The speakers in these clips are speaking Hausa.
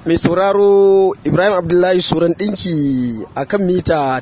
mai sauraro ibrahim abdullahi suran ɗinki a kan mita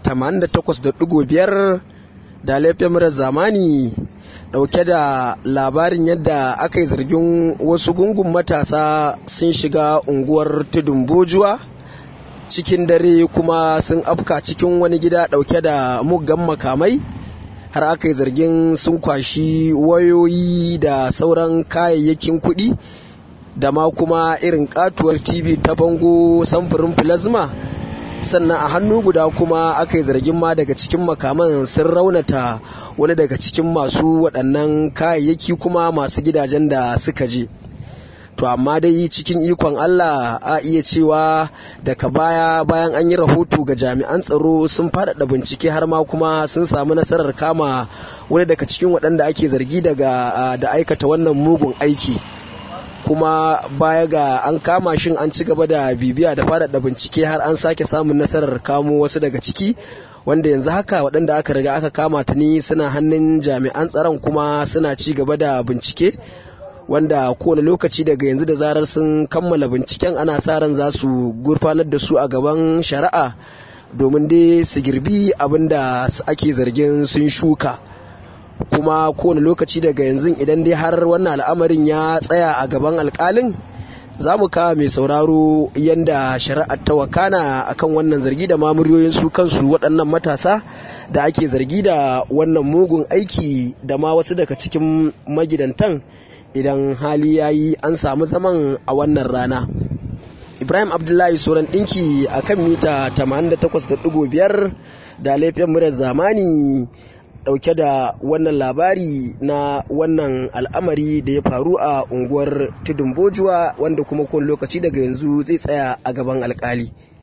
88.5 da laifin murar zamani ɗauke da labarin yadda aka yi zargin wasu gungun matasa sun shiga unguwar tudun bojuwa cikin dare kuma sun afka cikin wani gida ɗauke da muggan makamai har aka yi zargin sun kwashi wayoyi da sauran kayayyakin kuɗi da ma kuma irin katuwar tv ta bango samfurin plasma sannan a hannu guda kuma aka yi zargin ma daga cikin makaman sun raunata wani daga cikin masu waɗannan kayayyaki kuma masu gidajen da suka je to amma dai cikin ikon allah a iya cewa daga baya bayan an yi rahoto ga jami'an tsaro sun faɗaɗa bincike har ma kuma sun samu nasarar kama wani daga cikin waɗanda ake zargi daga da aikata wannan mugun aiki kuma baya ga an kama shin an ci gaba da bibiya da faɗaɗa bincike har an sake samun nasarar kamo wasu daga ciki wanda yanzu haka waɗanda aka riga aka kama ta ni suna hannun jami'an tsaron kuma suna ci gaba da bincike wanda kowane lokaci daga yanzu da zarar sun kammala binciken ana sa ran za su gurfanar da su a gaban shari'a domin dai su girbi abin da ake zargin sun shuka kuma kowane lokaci daga yanzu idan dai har wannan al'amarin ya tsaya a gaban alkalin za mu kawo mai sauraro yadda shari'ar ta wakana akan wannan zargi da mamuriyoyin su kansu waɗannan matasa da ake zargi da wannan mugun aiki da ma wasu daga cikin magidantan idan hali ya yi an samu zaman a wannan rana ibrahim abdullahi sauran ɗinki a kan mita 88.5 da laifin murar zamani dauke da wannan labari na wannan al'amari da ya faru a unguwar tudun bojuwa wanda kuma kowane lokaci daga yanzu zai tsaya a gaban alkali